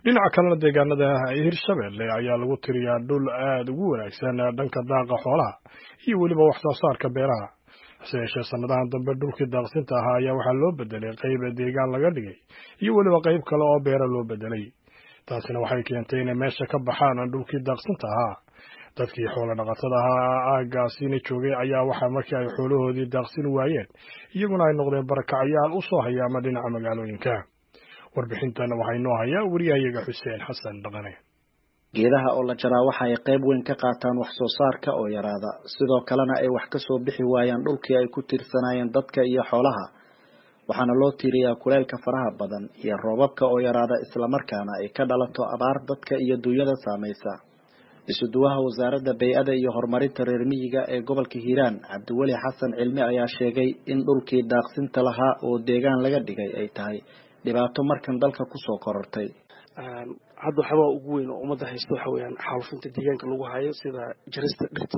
dhinaca kalena deegaanada hirshabelle ayaa lagu tiriyaa dhul aada ugu wanaagsan dhanka daaqa xoolaha iyo weliba wax soo saarka beeraha hase yeeshee sanadahan dambe dhulkii daaqsinta ahaa ayaa waxaa loo bedelay qayb deegaan laga dhigay iyo weliba qayb kale oo beera loo bedelay taasina waxay keentay inay meesha ka baxaan dhulkii daaqsinta ahaa dadkii xoolo dhaqatada ahaa aaggaasina joogay ayaa waxaa markii ay xoolahoodii daaqsin waayeen iyaguna ay noqdeen barakacayaal u soo hayaama dhinaca magaalooyinka warbixintana waxaa inoo hayaa wariyahayaga xuseen xasan dhaqane geedaha oo la jaraa waxa ay qayb weyn ka qaataan wax soo saarka oo yaraada sidoo kalena ay wax ka soo bixi waayaan dhulkii ay ku tiirsanaayeen dadka iyo xoolaha waxaana loo tiiriyaa kuleylka faraha badan iyo roobabka oo yaraada islamarkaana ay ka dhalato abaar dadka iyo duunyada saamaysa isuduwaha wasaaradda bay-ada iyo horumarinta reer miyiga ee gobolka hiiraan cabdiweli xasan cilmi ayaa sheegay in dhulkii daaqsinta lahaa oo deegaan laga dhigay ay tahay dhibaato markan dalka kusoo korortay hadda waxyaabaa ugu weyn oo ummadda haysta waxa weeyaan xaalufinta deegaanka lagu hayo sida jarista dhirta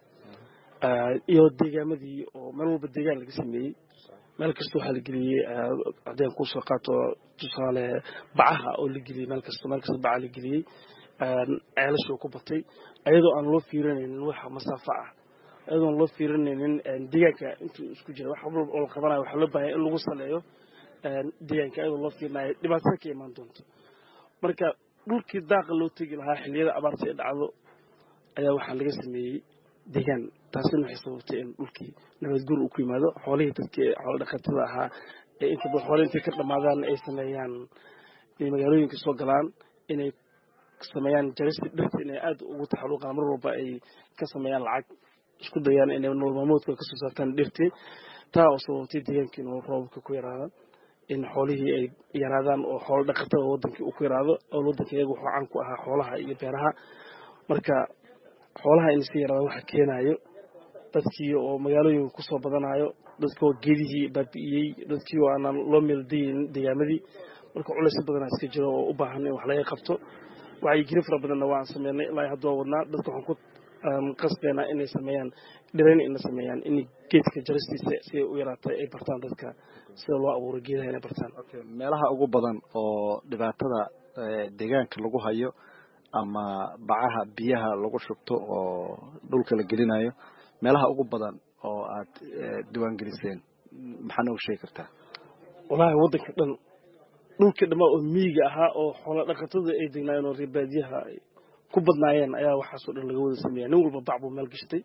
iyo deegaamadii oo meel walba deegaan laga sameeyey meel kasta waxaa la geliyey haddeen kusoo qaato tusaale bacaha oo la geliyey meel kasta meel kasta baca la geliyey ceelashoo ku batay ayadoo aan loo fiirinaynin waxa masaafa ah ayadoo aan loo fiirinaynin deegaanka intuu isku jira wax walba oo la qabanayo waxaa loo baahanya in lagu saleeyo deegaanka ayadoo loo fiirinayo dhibaatada ka imaan doonto marka dhulkii daaqa loo tegi lahaa xilliyada abaarta ee dhacdo ayaa waxaa laga sameeyey deegaan taasina waxay sababtay in dhulkii nabadguur uu ku yimaado xoolihii dadkii xoolo dhaqatada ahaa ee inta badan xoole intay ka dhamaadaan ay sameeyaan inay magaalooyinka soo galaan inay sameeyaan jarista dhirta inay aada ugu taxaluuqaan mar walba ay ka sameeyaan lacag isku dayaan inay nolol maalmoodka kasoo saartaan dhirtii taa oo sababtay deegaankii inuu roobabka ku yaraadaan in xoolihii ay yaraadaan oo xoolo dhaqatada wadankii uu ku yaraado oo wadanka iyaga wuxuu caan ku ahaa xoolaha iyo beeraha marka xoolaha in iska yaraada waxa keenayo dadkii oo magaalooyinka kusoo badanayo dadkii oo geedihii baabi'iyey dadkii oo aanan loo meeldayin deegaamadii marka culaysyo badanaa iska jiro oo u baahan in wax laga qabto wacyigeli fara badanna waan sameynay ilaa hadda waa wadnaa dadka waxaan ku qasbeynaa inay sameeyaan dhirayn inay sameeyaan in geedka jaristiisa si ay u yaraatay ay bartaan dadka sida loo abuuro geedaha inay bartaan meelaha ugu badan oo dhibaatada deegaanka lagu hayo ama bacaha biyaha lagu shubto oo dhulka la gelinayo meelaha ugu badan oo aad diiwaangeliseen maxaa nooga sheegi kartaa wallaahi waddanka dhan dhulkii dhammaa oo miyiga ahaa oo xoolo dhaqatada ay degnaayeen oo reebaadiyaha ay ku badnaayeen ayaa waxaasoo dhan laga wada sameeya nin walba bac buu meel gashtay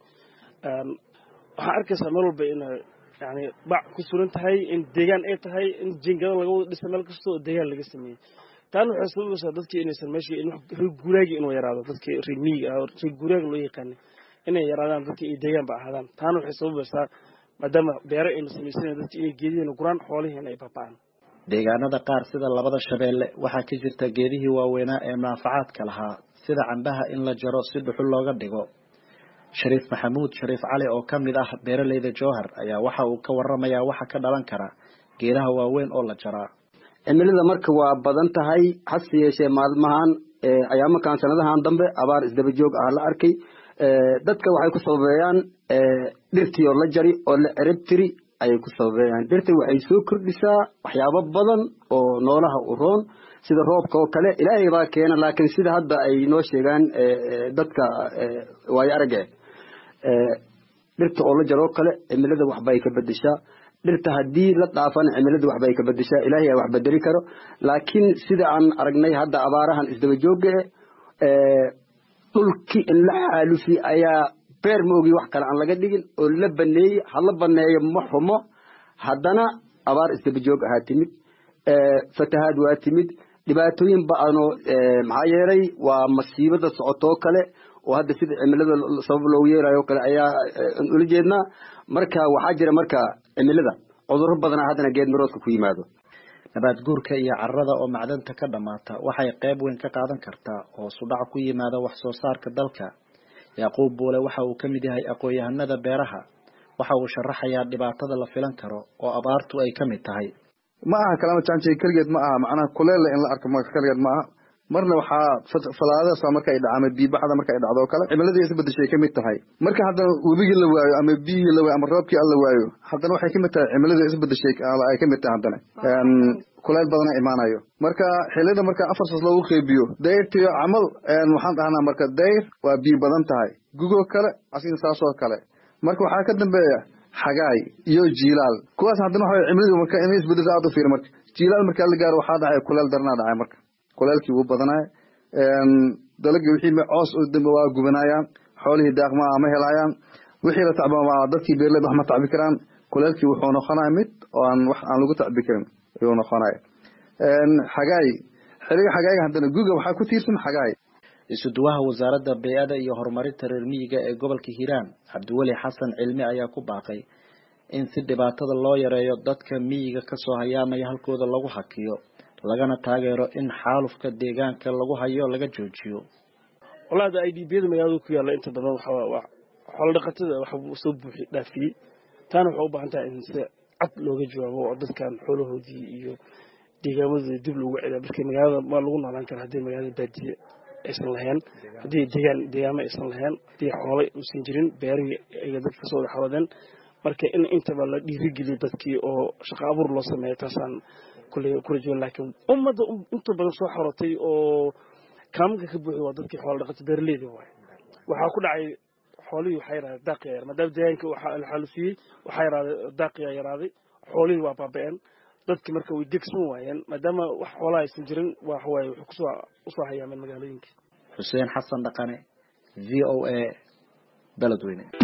waxaan arkaysaa meel walba inay yani bac ku suran tahay in deegaan ay tahay in jingado laga wada dhisa meel kasta oo deegaan laga sameeyey taana waxay sababaysaa dadkii inaysan meeshii reer guuraagii inuu yaraado dadkii reer miyiga ah reer guuraaga loo yaqaanay inay yaraadaan dadkii ay deegaanba ahaadaan taana waxay sababaysaa maadaama beero ayna samaysanayn dadkii inay geedihiina guraan xoolihiina ay baaba'aan deegaanada qaar sida labada shabeelle waxaa ka jirta geedihii waaweynaa ee munaafacaadka lahaa sida cambaha in la jaro si dhuxul looga dhigo shariif maxamuud shariif cali oo ka mid ah beeraleyda jowhar ayaa waxa uu ka waramayaa waxa ka dhalan kara geedaha waaweyn oo la jaraa cimilada marka waa badan tahay hase yeeshee maalmahan ayaamakan sanadahan dambe abaar isdaba joog ah la arkay dadka waxay ku sababeeyaan dhirtii oo la jari oo la cerab tiri ayay ku sababeeyaan dhirta waxay soo kordhisaa waxyaabo badan oo noolaha u roon sida roobka oo kale ilaahay baa keena laakiin sida hadda ay noo sheegaan dadka waayo arage dhirta oo la jaro oo kale cimilada waxbay ka bedeshaa dhirta haddii la dhaafana cimilada waxbay ka bedeshaa ilaahay aa wax bedeli karo laakiin sida aan aragnay hadda abaarahan isdaba jooga eh dhulkii in la xaalufi ayaa beer maogi wax kale aan laga dhigin oo la baneeyey hala baneeyo ma xumo haddana abaar isdaba joog ahaa timid fatahaad waa timid dhibaatooyin ba-anoo maxaa yeelay waa masiibada socotoo kale oo hadda sida cimilada sabab loogu yeerayo o kale ayaa ula jeednaa marka waxaa jira marka cimilada cudurro badanaa haddana geed maroodka ku yimaado nabaad guurka iyo carrada oo macdanta ka dhammaata waxay qayb weyn ka qaadan kartaa hoos u dhac ku yimaada wax soo saarka dalka yacquub buule waxa uu ka mid yahay aqoon-yahanada beeraha waxa uu sharaxayaa dhibaatada la filan karo oo abaartu ay ka mid tahay ma aha kalama janjay keligeed ma aha macnaha kuleelle in la arko ma keligeed ma aha marna waxaa falaadasa marka ay dhaca ama biibaxda marka ay dhacdo oo kale cimiladii isbedeshay kamid tahay marka haddana webigii la waayo ama biyihii la waayo ama roobkii alla waayo haddana waxay kamid tahay cimiladii isbedeshay ay kamid tahay haddana kuleyl badana imaanayo marka xilida marka afar sas loogu qeybiyo dayrtiyo camal waxaan dhahnaa marka dayr waa biyo badan tahay gugoo kale asigna saasoo kale marka waxaa ka dambeeya xagaay iyo jiilaal kuwaas haddana waxa cimiladu marka inay isbedelso aad u fiir marka jiilaal markaa la gaaro waxaa dhacay kuleel daranaa dhacay marka kuleelkii wuu badanaya dalagii wixii coos u dambe waa gubanayaan xoolihii daaqma ma helayaan wixii la tacba waa dadkii beerleed wax ma tacbi karaan kuleelkii wuxuu noqonaya mid oo aan wax aan lagu tacbi karin ayuu noqonaya xagaay xiliga xagaayga haddana guga waxaa ku tiirsan xagaay isuduwaha wasaaradda bey-ada iyo horumarinta reer miyiga ee gobolka hiiraan cabdiweli xasan cilmi ayaa ku baaqay in si dhibaatada loo yareeyo dadka miyiga kasoo hayaamaya halkooda lagu hakiyo lagana taageero in xaalufka deegaanka lagu hayo laga joojiyo walaada i d biyada magaalada ku yaalla inta badan waxaa xoolo dhaqatada waxbuu soo buuxi dhaafiyey taana waxay u baahan tahay in si cad looga jawaabo oo dadkan xoolahoodii iyo deegaamadooda dib loogu celiya marka magaalada waa lagu noolaan kara haddii magaalada baadiye aysan lahayn haddii deegaan deegaamo aysan lahayn haddii xoolo uusan jirin beerihii ay dadka kasoo wada xaroodeen marka in intaba la dhiirigeliyo dadkii oo shaqo abuur loo sameeyo taasaan kulley ku rajoon laakiin ummadda inta badan soo xorotay oo kaamanka ka buuxi waa dadkii xoolo dhaqato beeraleyda waay waxaa ku dhacay xoolihii waxaa yaraaday daaqiyaa yar maadaama deegaanka waxaa la xaalusiyey waxaa yaraaday daaqiyaa yaraaday xoolihii waa baaba-een dadki marka way degsan waayeen maadaama wax xoolaha aysan jirin waxawaaye wuxuu kusoo usoo hayaameen magaalooyinka xuseen xasan dhaqane v o a beledweyne